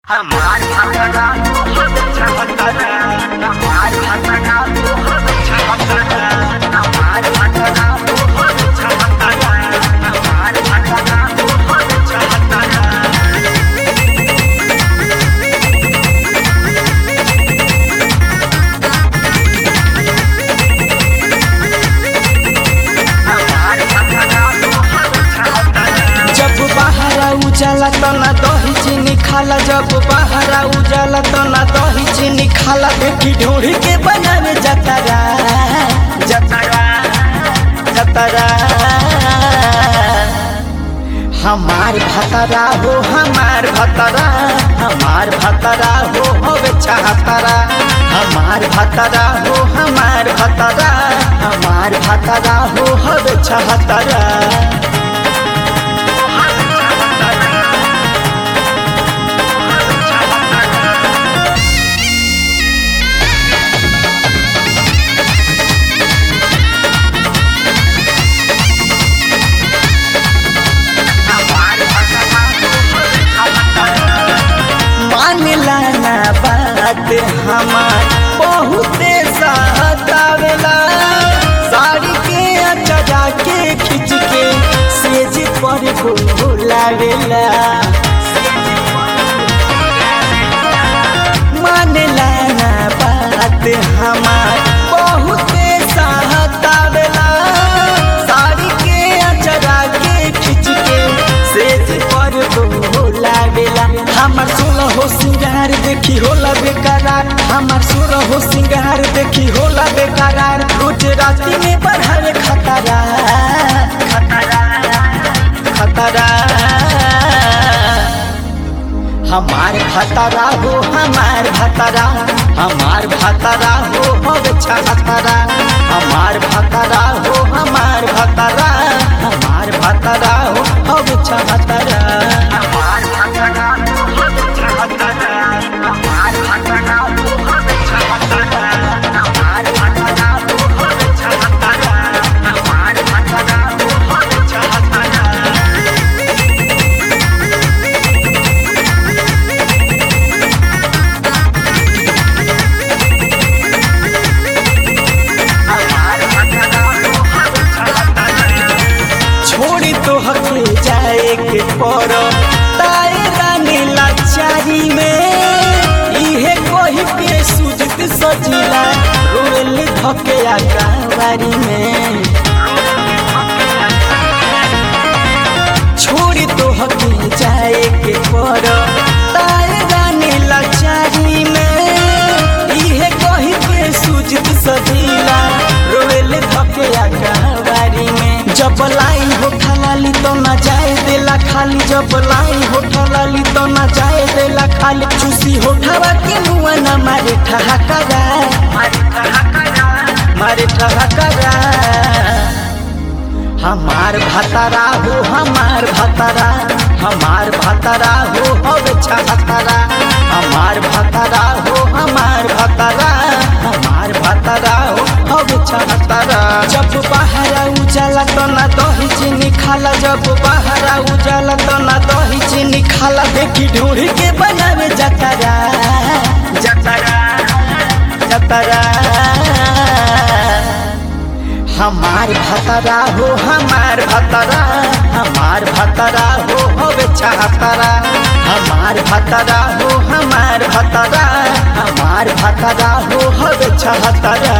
हमार भतरा हम छहतरा हमार भतरा हम छहतरा हमार भतरा हम छहतरा हमार भतरा हम छहतरा हमार भतरा हम छहतरा जब बहरा उजाला तो ना दही चीनी खाला जब बहरा उजाला तो ना दही चीनी खाला देखी ढूंढ के बनावे जतरा जतरा जतरा हमार भतरा हो हमार भतरा हमार भतरा हो होवे चाहतरा हमार भतरा हो हमार भतरा हमार भतरा हो होवे चाहतरा मानला ना बात हमार बहुते सहतावेला साड़ी के अचरा के खींच के सेज पर बोलावेला मानला ना बात हमार बहुते सहतावेला साड़ी के अचरा के खींच के सेज पर बोलावेला हमार सोलह हो सिंगार देखी होला बेकरार हमार सोलह हो सिंगार देखी होला बेकरार रोज राती में बढ़ावे खतरा खतरा खतरा हमार भतरा हो हमार भतरा हमार भतरा हो होवे छहतरा हमार भतरा हो हमार भतरा हमार भतरा हो होवे छहतरा हमार भतरा हम छहतरा हमार भतरा हम छहतरा हमार भतरा हम छहतरा हमार भतरा हम छहतरा हमार भतरा हम छहतरा छोड़ी तो हके जाए के पर ताए रानी लाचारी में इहे कोही के सुजत सजिला रोल धके आकावारी में छोड़ी तो हके जाए के पर ताए रानी लाचारी में इहे कोही के सुजत सजिला रोल धके आकावारी में जब लाई हो खाली तो ना जाए देला खाली जब लाई हो खाली तो ना जाए देला खाली चूसी हो ठवा के मुआ ना मारे ठहाकरा मारे ठहाकरा हमार भतरा हो हमार भतरा हमार भतरा हो होवे छहतरा हमार भतरा हो हमार भतरा हमार भतरा हो होवे छहतरा जब बहरा उजाला तो ना दही चीनी खाला जब बहरा उजाला तो ना दही चीनी खाला देखी ढूंढ के बनावे जतरा जतरा जतरा हमार भतरा हो हमार भतरा हमार भतरा हो होवे छहतरा हमार भतरा हो हमार भतरा हमार भतरा हो होवे छहतरा